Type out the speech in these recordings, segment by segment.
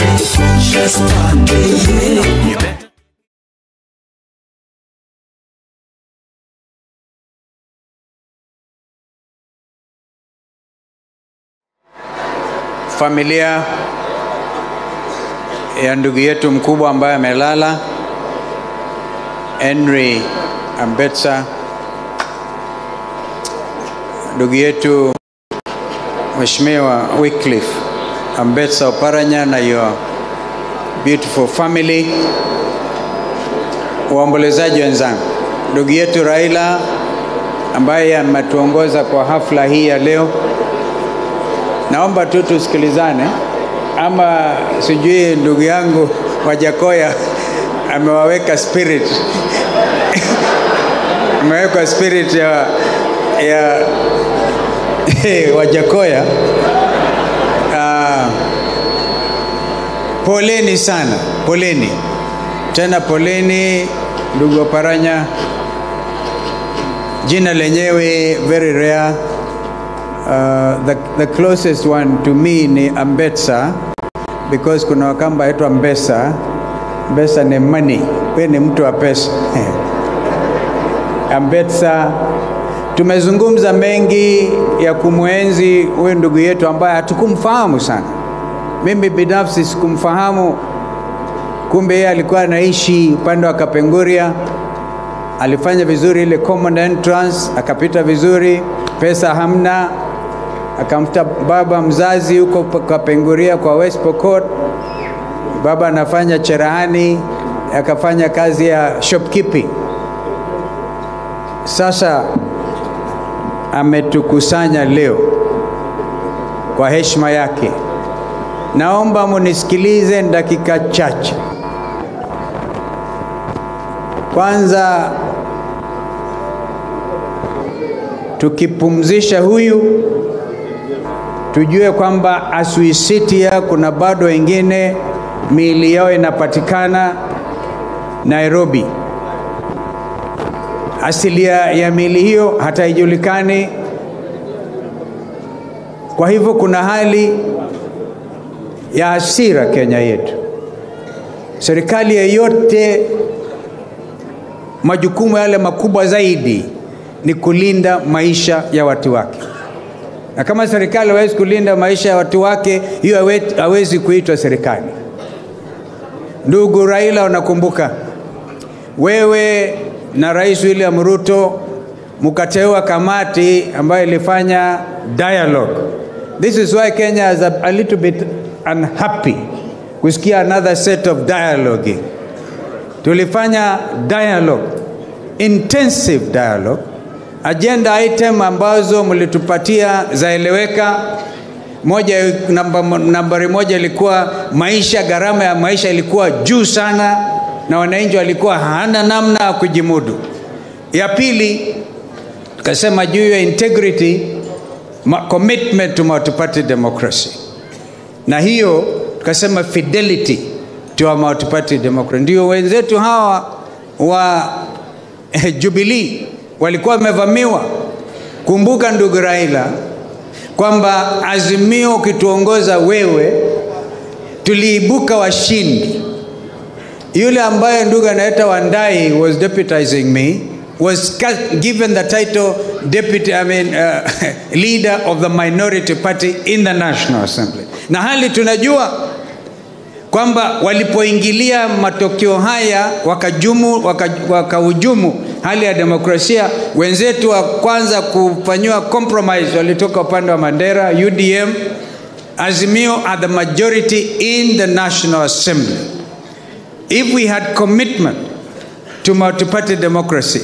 Just party, yeah. You better familia ya ndugu yetu mkubwa ambaye amelala Henry Ambetsa, ndugu yetu Mheshimiwa Wycliffe Ambetsa Oparanya na your beautiful family, waombolezaji wenzangu, ndugu yetu Raila ambaye ametuongoza kwa hafla hii ya leo, naomba tu tusikilizane, ama sijui ndugu yangu Wajakoya amewaweka spirit amewekwa spirit ya, ya Wajakoya. Uh, poleni sana, poleni tena, poleni ndugu Oparanya. Jina lenyewe very rare. Uh, the, the closest one to me ni Ambetsa because kuna wakamba aitwa Mbesa. Mbesa ni money, we ni mtu wa pesa Ambetsa, tumezungumza mengi ya kumwenzi huyu ndugu yetu ambaye hatukumfahamu sana. Mimi binafsi sikumfahamu, kumbe yeye alikuwa anaishi upande wa Kapenguria. Alifanya vizuri ile common entrance, akapita vizuri, pesa hamna, akamfuta baba mzazi huko Kapenguria kwa West Pokot. Baba anafanya cherehani, akafanya kazi ya shopkeeping. Sasa ametukusanya leo kwa heshima yake. Naomba munisikilize dakika chache. Kwanza tukipumzisha huyu, tujue kwamba Asuisitia kuna bado wengine miili yao inapatikana Nairobi. Asilia ya miili hiyo hata haijulikani. Kwa hivyo kuna hali ya hasira Kenya yetu. Serikali yeyote, majukumu yale makubwa zaidi ni kulinda maisha ya watu wake, na kama serikali hawezi kulinda maisha ya watu wake, hiyo hawe- hawezi kuitwa serikali. Ndugu Raila, unakumbuka wewe na Rais William Ruto mkateua kamati ambayo ilifanya dialogue. This is why Kenya is a, a little bit unhappy kusikia another set of dialogue. Tulifanya dialogue, intensive dialogue, agenda item ambazo mlitupatia zaeleweka. Moja, namba, nambari moja ilikuwa maisha, gharama ya maisha ilikuwa juu sana na wananchi walikuwa hana namna ya kujimudu. Ya pili tukasema juu ya integrity, ma- commitment to multi-party democracy, na hiyo tukasema fidelity to our multi-party democracy. Ndio wenzetu hawa wa eh, Jubilee walikuwa wamevamiwa. Kumbuka ndugu Raila kwamba Azimio ukituongoza wewe, tuliibuka washindi yule ambaye ndugu anaita Wandai was deputizing me was ca- given the title deputy I mean, uh, leader of the minority party in the National Assembly, na hali tunajua kwamba walipoingilia matokeo haya wakajumu waka, wakahujumu hali ya demokrasia, wenzetu wa kwanza kufanyiwa compromise walitoka upande wa Mandera, UDM, Azimio are the majority in the National Assembly. If we had commitment to multi-party democracy,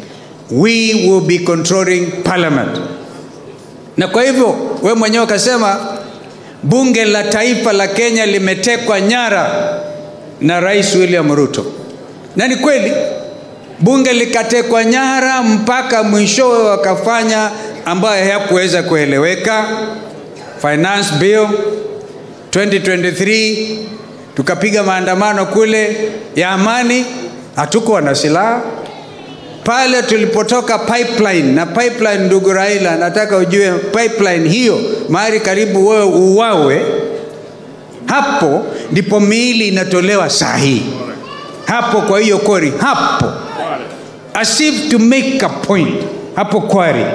we will be controlling parliament. Na kwa hivyo we mwenyewe ukasema bunge la taifa la Kenya limetekwa nyara na Rais William Ruto, na ni kweli bunge likatekwa nyara mpaka mwishowe wakafanya ambayo hayakuweza kueleweka. Finance bill 2023 tukapiga maandamano kule ya amani, hatukuwa na silaha pale tulipotoka pipeline na pipeline, ndugu Raila, nataka ujue pipeline hiyo mahali karibu wewe uwawe hapo ndipo miili inatolewa saa hii hapo kwa hiyo kori hapo as if to make a point hapo kwari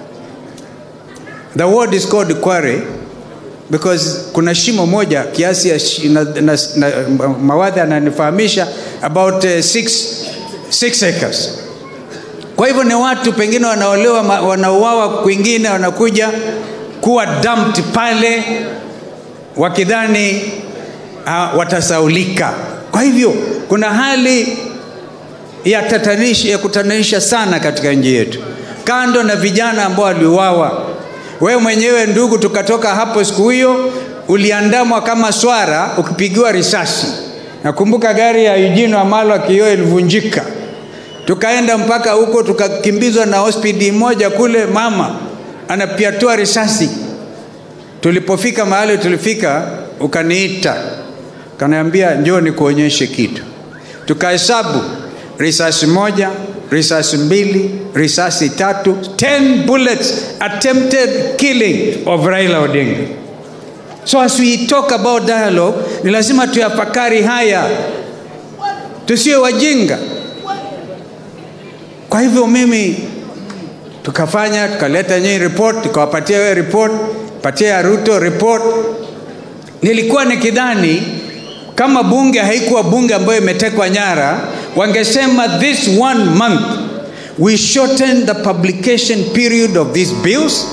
the word is called quarry because kuna shimo moja kiasi ya shi, na, na, na, mawadhi ananifahamisha about uh, six, six acres kwa hivyo ni watu pengine wanaolewa ma- wanauawa kwingine wanakuja kuwa dumped pale wakidhani uh, watasaulika kwa hivyo kuna hali ya tatanishi ya kutatanisha sana katika nchi yetu kando na vijana ambao waliuawa wewe mwenyewe ndugu tukatoka hapo siku hiyo uliandamwa kama swara ukipigiwa risasi nakumbuka gari ya Eugene Wamalwa kioo ilivunjika tukaenda mpaka huko tukakimbizwa na hospidi moja kule mama anapiatua risasi tulipofika mahali tulifika ukaniita kanaambia njoo nikuonyeshe kitu tukahesabu risasi moja risasi mbili risasi tatu 10 bullets attempted killing of raila odinga so as we talk about dialogue ni lazima tuyafakari haya tusiwe wajinga kwa hivyo mimi tukafanya tukaleta nyinyi report tukawapatia wewe report patia ya ruto report nilikuwa nikidhani kama bunge haikuwa bunge ambayo imetekwa nyara wangesema this one month we shorten the publication period of these bills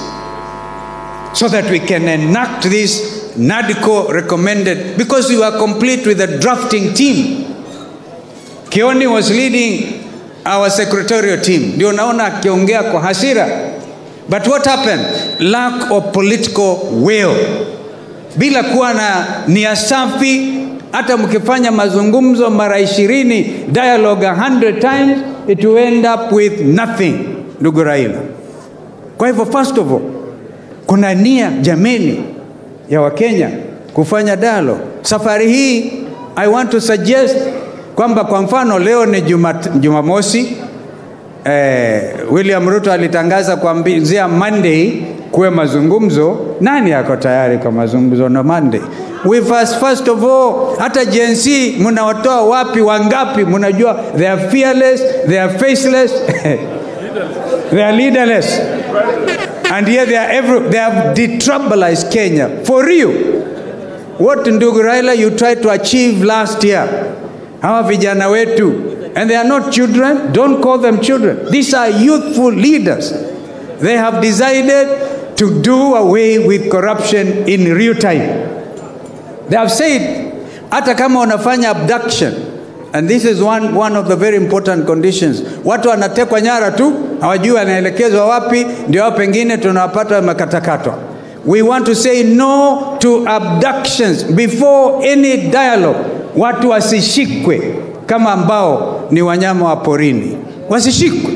so that we can enact this NADCO recommended because we were complete with the drafting team. Kioni was leading our secretarial team, ndio naona akiongea kwa hasira. But what happened? Lack of political will. Bila kuwa na nia safi, hata mkifanya mazungumzo mara ishirini, dialogue a hundred times, it will end up with nothing, ndugu Raila. Kwa hivyo first of all, kuna nia jameni ya wakenya kufanya dialogue safari hii i want to suggest kwamba kwa mfano leo ni Jumat- jumamosi eh, william ruto alitangaza kuanzia monday kuwe mazungumzo nani ako tayari kwa mazungumzo na monday we first, first of all hata jnc mnawatoa wapi wangapi mnajua they are fearless they are faceless they are leaderless and yet they are every, they have detribalized Kenya for real. What ndugu Raila you tried to achieve last year, hawa vijana wetu, and they are not children. Don't call them children. These are youthful leaders. They have decided to do away with corruption in real time. They have said, hata kama wanafanya abduction, and this is one, one of the very important conditions. Watu wanatekwa nyara tu, hawajui wanaelekezwa wapi, ndio hao pengine tunawapata wamekatakatwa. We want to say no to abductions before any dialogue. Watu wasishikwe kama ambao ni wanyama wa porini, wasishikwe.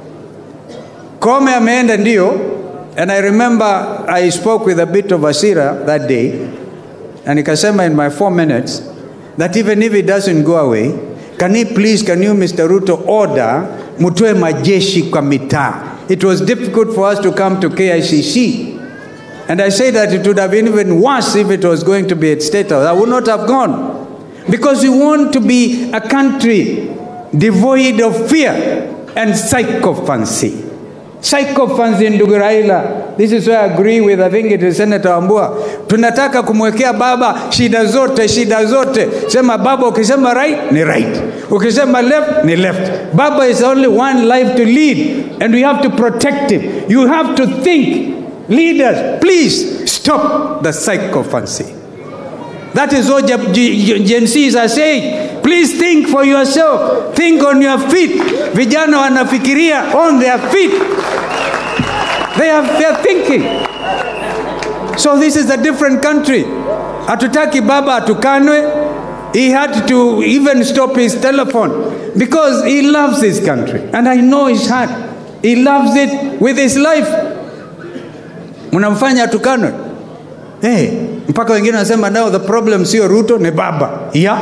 Kome ameenda ndio, and I remember I spoke with a bit of Asira that day, na nikasema in my four minutes that even if it doesn't go away, can he please, can you Mr. Ruto order mtoe majeshi kwa mitaa? It was difficult for us to come to KICC. And I say that it would have been even worse if it was going to be at State House. I would not have gone. Because we want to be a country devoid of fear and psychophancy. Psychophancy ndugu Raila. This is where I agree with I think it is Senator Wambua. Tunataka kumwekea baba shida zote, shida zote. Sema baba ukisema right ni right. Ukisema left ni left. Baba is only one life to lead and we have to protect him. You have to think Leaders, please stop the psychophancy. That is what Gen Gen Zs are saying. Please think for yourself. Think on your feet. Vijana wanafikiria on their feet. They are, they are thinking. So this is a different country. Hatutaki baba atukanwe. He had to even stop his telephone because he loves this country. And I know his heart. He loves it with his life. mnamfanya atukanwe hey, mpaka wengine wanasema now the problem sio ruto ni baba yeah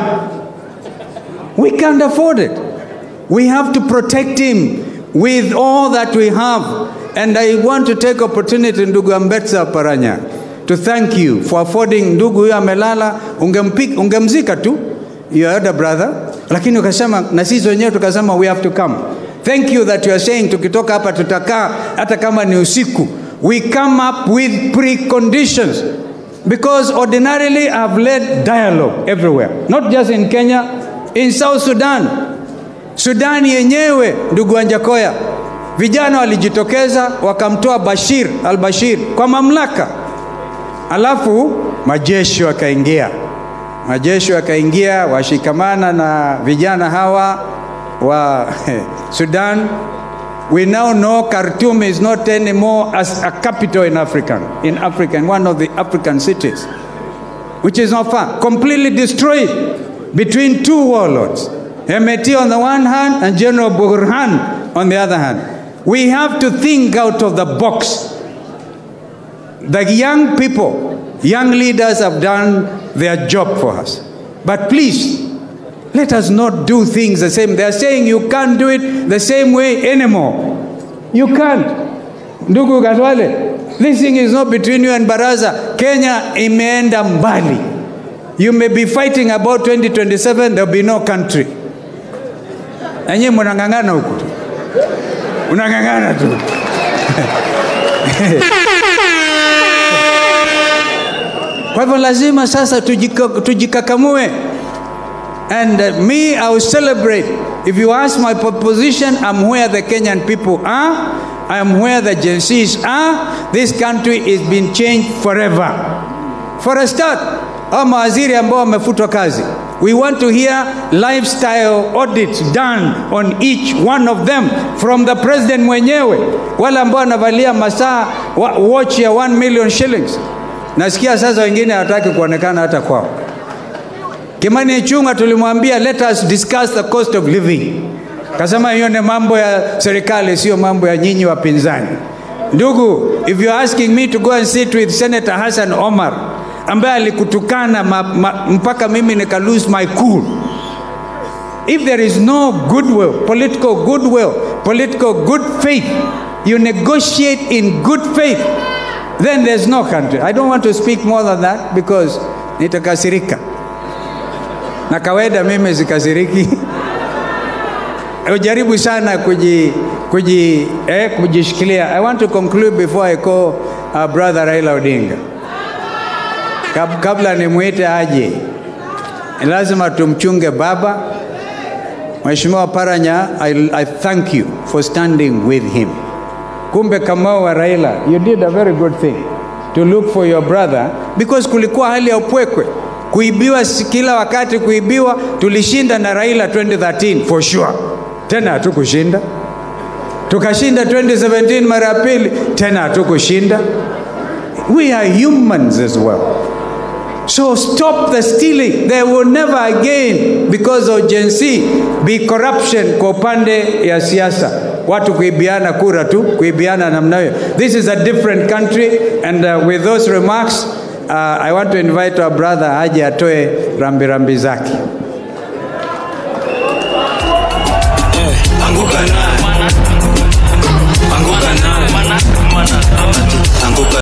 we can't afford it we have to protect him with all that we have and i want to take opportunity ndugu ambetsa paranya to thank you for affording ndugu huyo amelala ungempik, ungemzika tu your elder brother lakini ukasema na sisi wenyewe tukasema we have to come thank you that you are saying tukitoka hapa tutakaa hata kama ni usiku we come up with preconditions because ordinarily i've led dialogue everywhere not just in kenya in south sudan sudani yenyewe ndugu wanjakoya vijana walijitokeza wakamtoa bashir al bashir kwa mamlaka alafu majeshi wakaingia majeshi wakaingia washikamana na vijana hawa wa sudan we now know khartoum is not anymore as a capital in african in africa in one of the african cities which is not far completely destroyed between two warlords Hemeti on the one hand and General Burhan on the other hand. We have to think out of the box. The young people, young leaders have done their job for us. But please, let us not do things the same. They are saying you can't do it the same way anymore. You can't. Ndugu Gatwale, this thing is not between you and Baraza. Kenya imeenda mbali. You may be fighting about 2027, there will be no country. Na nyinyi mnang'ang'ana huku tu, unang'ang'ana tu. Kwa hivyo lazima sasa tujika, tujikakamue and uh, me I will celebrate if you ask my position I'm where the Kenyan people are I am where the Gen Zs are this country is being changed forever for a start au mawaziri ambao wamefutwa kazi we want to hear lifestyle audits done on each one of them from the president mwenyewe wale ambao wanavalia masaa wa, watch ya 1 million shillings nasikia sasa wengine hawataki kuonekana hata kwao kimani ichunga tulimwambia let us discuss the cost of living kasema hiyo ni mambo ya serikali sio mambo ya nyinyi wapinzani ndugu if you're asking me to go and sit with senator hassan omar ambaye alikutukana ma, ma, mpaka mimi nika lose my cool if there is no goodwill political goodwill political good faith you negotiate in good faith then there's no country i don't want to speak more than that because nitakasirika na kawaida mimi zikasiriki ujaribu sana kuji, kuji, eh, kujishikilia i want to conclude before i call our brother raila odinga Kab, kabla nimwite aje lazima tumchunge baba mheshimiwa paranya I, i thank you for standing with him kumbe kamau wa raila you did a very good thing to look for your brother because kulikuwa hali ya upwekwe kuibiwa kila wakati kuibiwa tulishinda na raila 2013 for sure tena hatukushinda tukashinda 2017 mara ya pili tena hatukushinda we are humans as well so stop the stealing there will never again because of Gen Z be corruption kwa upande ya siasa watu kuibiana kura tu kuibiana namna hiyo this is a different country and uh, with those remarks uh, i want to invite our brother aje atoe rambirambi zake Anguka naye. Anguka naye. Anguka